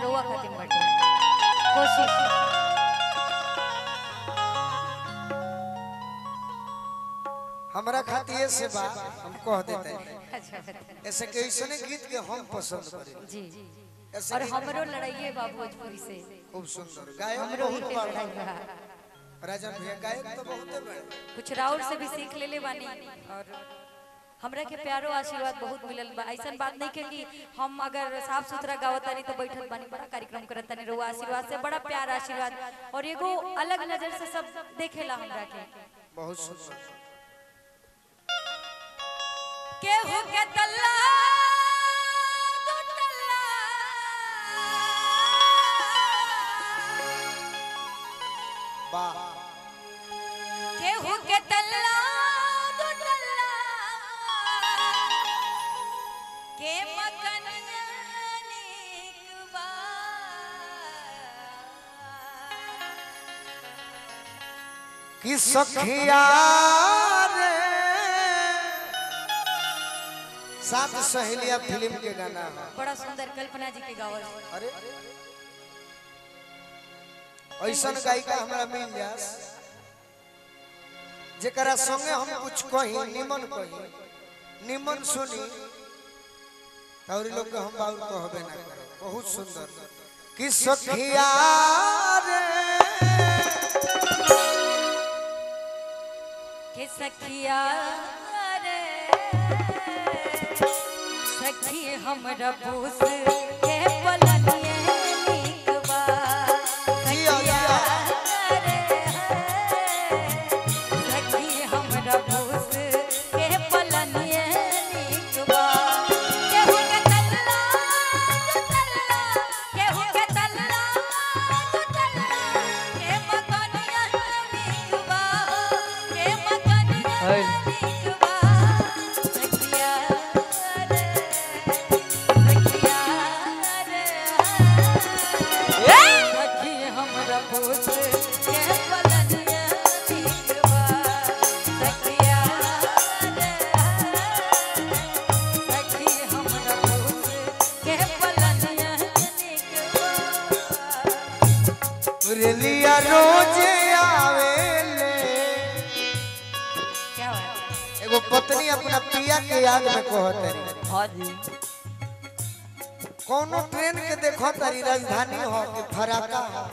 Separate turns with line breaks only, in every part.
रोआ खातिर बाटे कोशिश
हमरा खातिर से बा हम कह देते हैं
अच्छा अच्छा
ऐसे के ऐसने गीत के हम पसंद करी
जी
ऐसे
और
गीत
हमरो लड़ाइए बा भोजपुरी से
खूब सुंदर गायक
हमरो ही
बहुत
के
बड़ा
लड़ाई बा
राजन भैया गायक तो बहुते बड़े
कुछ राउर से भी सीख ले ले बानी और हमरा के प्यारो आशीर्वाद बहुत मिलल बा ऐसन बात नहीं के कि हम अगर साफ सुथरा गावत तानी तो बैठत बानी बड़ा कार्यक्रम करत तानी रुआ आशीर्वाद से बड़ा प्यार आशीर्वाद और एगो अलग नजर से सब देखेला हमरा के
बहुत सुंदर
केहू के तल्ला दू तल्ला
वाह
केहू के तल्ला दू तल्ला के मकनिया नीक बा
कि सखिया रे सात सहेलिया फिल्म के गाना है
बड़ा सुंदर कल्पना जी के गावल
अरे ऐसन गायिका हमरा मिल जास जेकरा संगे हम कुछ कही निमन कही निमन सुनी और लोग के हम बाउर कहबे ना करे बहुत सुंदर कि सखिया रे
के सखिया रे सखी हमरा पूस के पलनिए नीक बा सखिया रे सखी हमरा पूस के पलनिए नीक बा केहू के तल्ला तू तल्ला केहू के तल्ला तू तल्ला के मकनिया नीक बा के मकनिया नीक बा सखिया रे सखिया रे सखी हमरा पूछ के पलनिया नीक बा सखिया रे सखी हमरा पूछ के पलनिया नीक बा
रेलिया रोजे आवेले
क्या बात
एगो पत्नी अपना पिया के याद में कहत रही
हाँ जी
कोनो ट्रेन के देखो तारी राजधानी हो कि फराका हो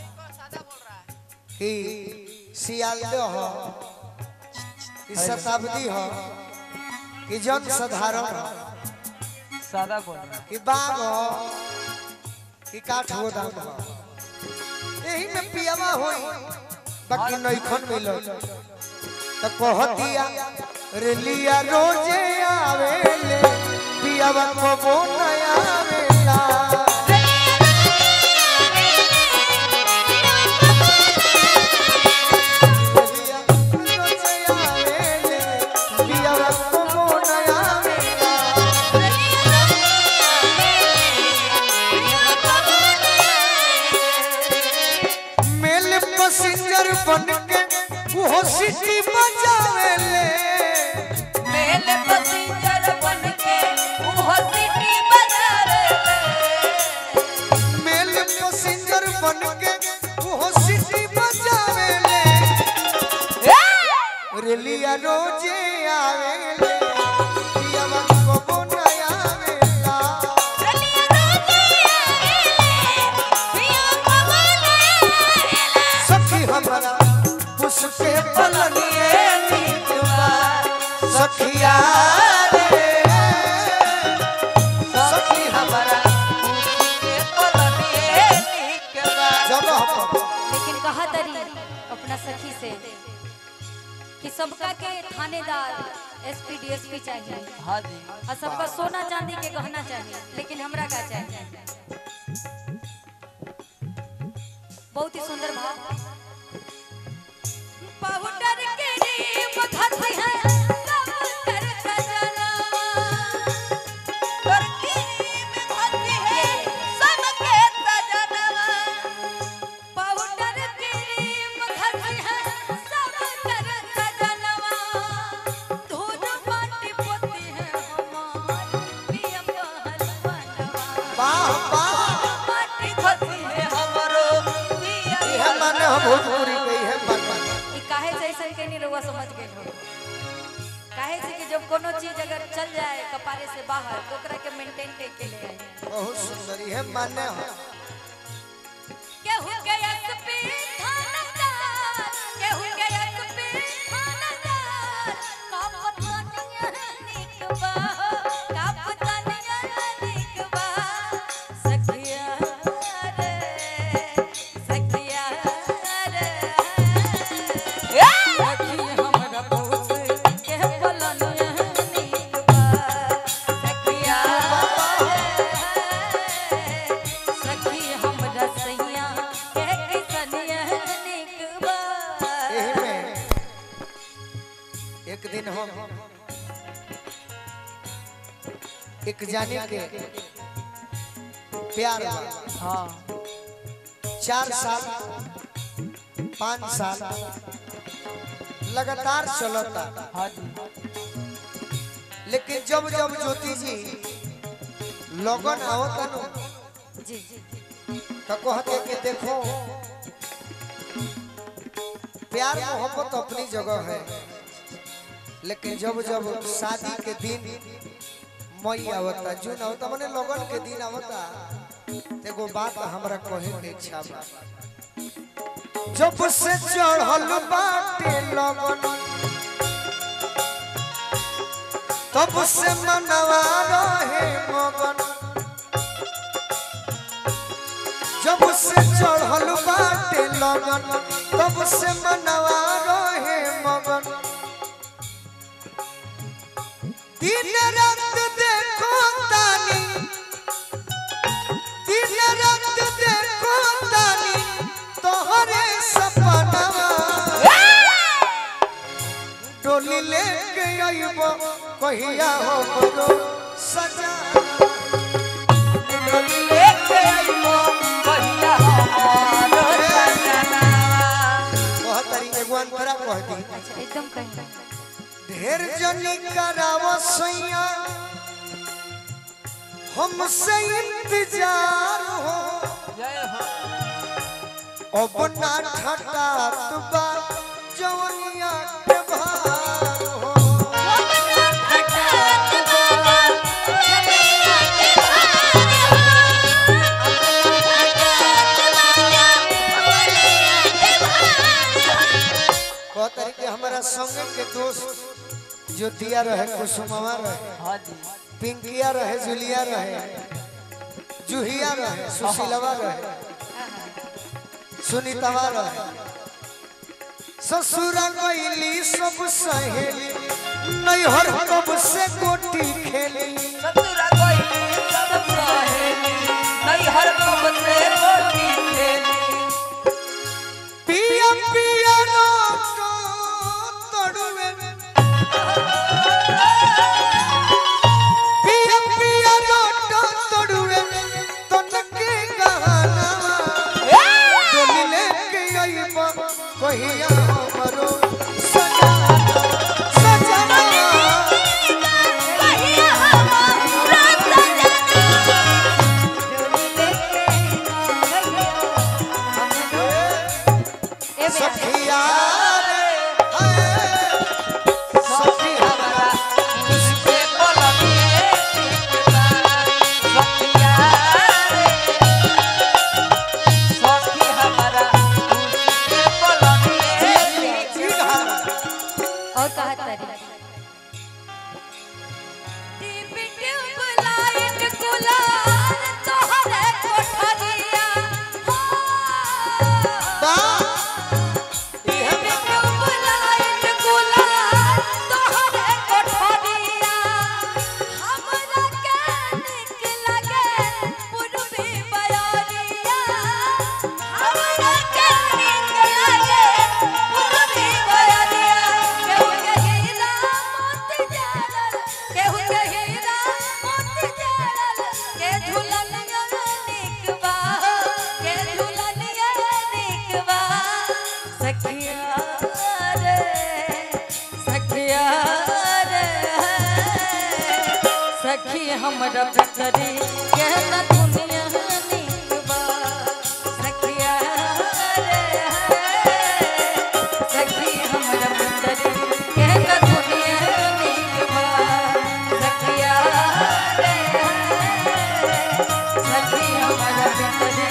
कि सियालदह हो कि शताब्दी हो कि जन साधारण हो
सादा बोल
कि बाग हो कि काठ गोदाम हो यही में पियावा होई बाकी नईखन मिलो तो कहतिया रेलिया रोजे आवेले पियावा को नया आवेला रेलिया रोजे आवेले पियावा को नया आवेला मेल पैसेंजर बन के वो सिटी बजावेले
मेल पसिंजर बनके उहो सिटी बजावे
मेल पैसेंजर बन के वो सिटी बजावेले रेलिया रोजे आवेले पियावा को नया आवेला सखी हमरा उसके पलनिए नीतवा सखिया रे सखी हमरा जगह पर
लेकिन कहा तरी अपना सखी से कि सबका के थानेदार एसपी डीएसपी चाहिए
हाँ जी
और सबका सोना चांदी के गहना चाहिए लेकिन हमरा का चाहिए बहुत ही सुंदर भाव पाउडर के रीम धरती है सब कर सजना पाउडर के रीम धरती है सब के सजनवा पाउडर के रीम धरती है सब कर सजनवा धूल माटी पोती है हमार पिया पहलवनवा
वाह वाह
माटी
भोजपुरी गई है बात
ई काहे से ऐसा के नहीं रहुआ समझ गए हो काहे से कि जब कोनो चीज अगर चल जाए कपारे से बाहर तो ओकरा के मेंटेन के ले आई
बहुत सुंदर है मान्य हो
केहू के एसपी थानेदार केहू के एसपी थानेदार का पता नहीं निक बा का पता नहीं निक बा सखिया रे सखिया रे सखी हमरा बहुत के बोलन निक बा सखिया सखी हमरा सैया के किसनिया निक बा
यही में एक दिन हम एक जाने के प्यार बा
हाँ
चार साल पाँच साल लगातार चलता
हाँ जी
लेकिन जब जब ज्योति जी लगन आवता नु
जी जी
तो कहते कि देखो प्यार मोहब्बत अपनी जगह है लेकिन जब जब शादी के दिन मई आवता जून आवता माने लगन के दिन आवता तो एगो बात हमरा कहे के इच्छा बा जब से चढ़ल बाटे लगन तब से मनवा रहे मगन जब से चढ़ल बाटे लगन तब से मनवा रहे मगन दिन रात देखो तानी दिन रात देखो तानी तोहरे सपनवा डोली लेके आइबो कहिया हो बरो सजा डोली लेके आइबो
कहिया हमारो सजनावा।
बहुत तरीके एगो अंतरा कह दी
अच्छा एकदम कहीं
ढेर जनी करावो सैया हमसे इंतजार हो
जय हो
अब ना ठटात बा जवनिया के भार हो कह तरीके हमारा संगे के दोस्त ज्योतिया रहे कुसुमवा रहे
हाँ जी
पिंकिया रहे जुलिया रहे जूहिया रहे सुशीलवा रहे सुनीतवा रहे ससुरा गईली सब सहेली नैहर कब से गोटी खेली
ससुरा कोई सब सहेली नहीं हर कब से रोटी खेली
पिया पिया रोक तोड़ुए पिया पिया रोक तोड़ुए तनके गहना डोली लेके आइबो कहिया हमरो सजना सजना
ए बेटा
सखिया रे हाय सखी हमरा
उसके पलके टिकला सखिया रे सखी हमारा उसके पलके टिकला
और कहा तारी टीवी ट्यूब लाइट गुलाल तोहरे कोठरिया हो
बा
टीवी ट्यूब लाइट गुलाल तोहरे कोठरिया हमरा के निक लगे पूर्वी बयारिया हमरा के निक लगे पूर्वी बयारिया केहू के हीरा मोती जड़ल केहू के हीरा मोती जड़ल के झुलनिया निक बा के झुलनिया निक बा सखिया रे सखिया रे सखी हमरा पितरी के न दुनिया निक बा सखिया रे गोविंद हे